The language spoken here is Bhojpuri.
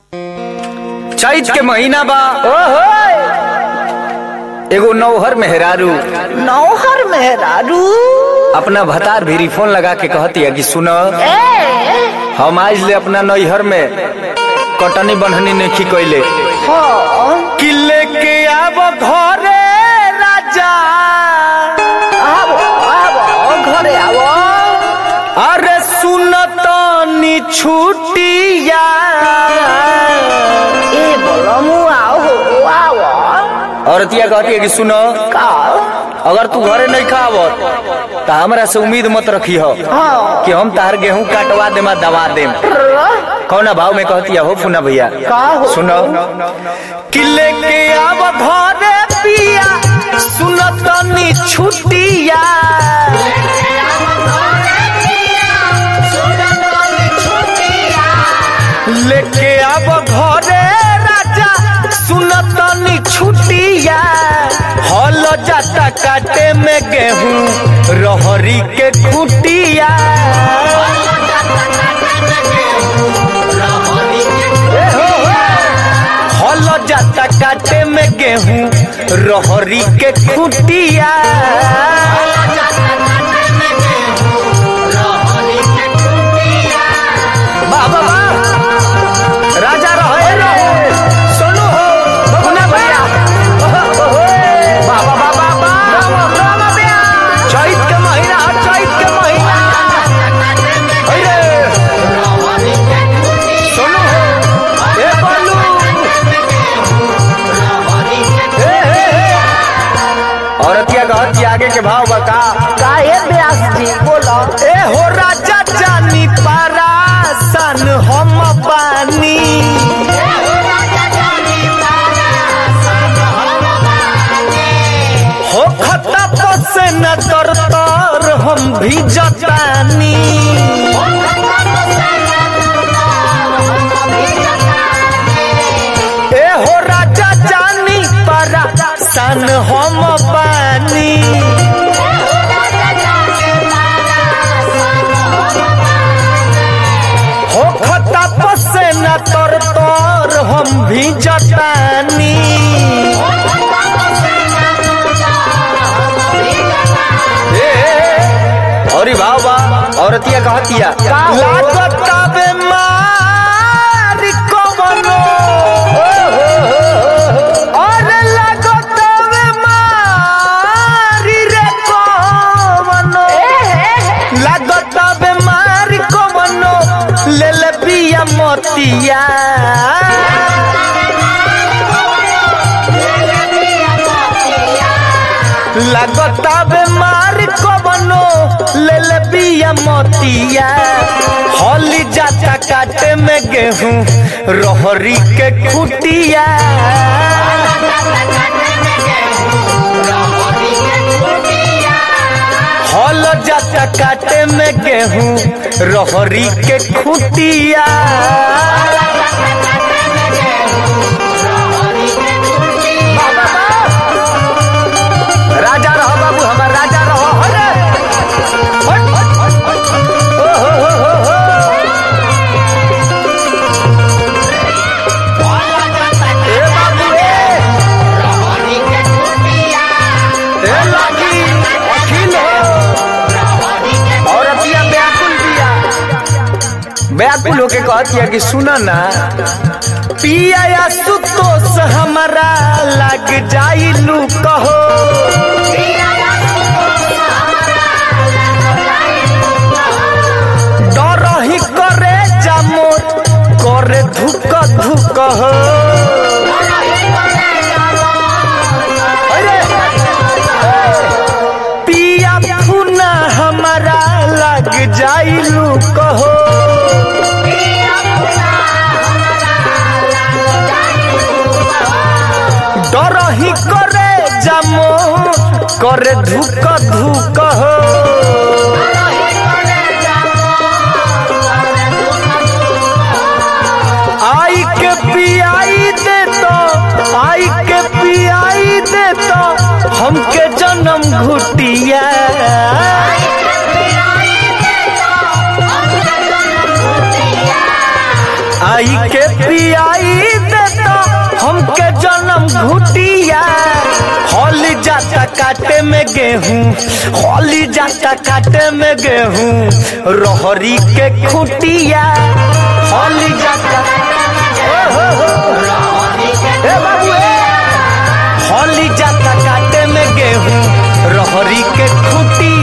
चैत के महीना बा एगो नौहर मेहरारू नौहर मेहरारू अपना भतार भी फोन लगा के कहती है कि सुन ए हम आज ले अपना नैहर में कटनी बन्हनी नहीं कैले हाँ कि लेके आब घरे राजा आवो आवो घरे आवो अरे सुन तनी छुटिया ए बोलमु आओ आवो औरतिया कहती है कि सुनो का अगर तू घरे नहीं खावत तो हमरा से उम्मीद मत रखी हो हाँ कि हम तार गेहूं काटवा देम आ दवा देम कौना भाव में कहती है हो फुना भैया का हो सुनो कि लेके आब घरे पिया सुन तनी छुटिया लेके आब घरे राजा सुन तनी छुटिया हल जाता काटे में गेहूं रहरी के खुटिया ए हो हो। हल जाता काटे में गेहूं रहरी के खुटिया वाह वाह वाह राजा रहे रहे सोनू हो बबुना भैया वाह वाह वाह वाह वाह चैत के महीना है चैत के महीना है रे सोनू हो ए बोलू ए हे हे औरतिया कहती आगे के भाव बता का ए व्यास जी बोलो ए हो राजा जानी पारा सन हम बानी हो खता पसे न तर तर हम भी जतानी ए हो राजा जानी पारा सन हम बानी हो खता पसे न तर तर हम भी जतानी ए, औरी भाव बा औरतिया कहतिया लागत बे मार कवनो अरे लागत बे मारी रे कवनो लागत बे मार कवनो ले ले पिया मोतिया लागता बेमार कवनो ले ले बिया मोतिया होली जाता काटे में गेहूं रहरी के खुटिया हल जाता काटे में गेहूं रहरी के खुटिया राजा रहो बाबू हमार राजा रहो अरे हट, हट, हट, हट। ओ हो हो हो हो। ए बाबू ए ए लागी अखिल हो औरतिया व्याकुल दिया व्याकुल होके कहतिया कि सुना ना पिया या सुतोष हमारा लग जाई लू कहो डर ही करे जामोर करे धुक धुक हो अरे, पिया फुना हमारा लग जाई लू कहो डर ही करे जामो करे धुक धुक हो आई के पियाई दे तो आई के पियाई दे तो हमके जन्म घुटिया खाई के पियाई देता हमके जन्म घुटिया हॉली जाता काटे में गेहूं हॉली जाता काटे में गेहूं रहरी के खुटिया हॉली जाता ओ हो हो ए बाबू ए हॉली जाता काटे में गेहूं रहरी के खुटिया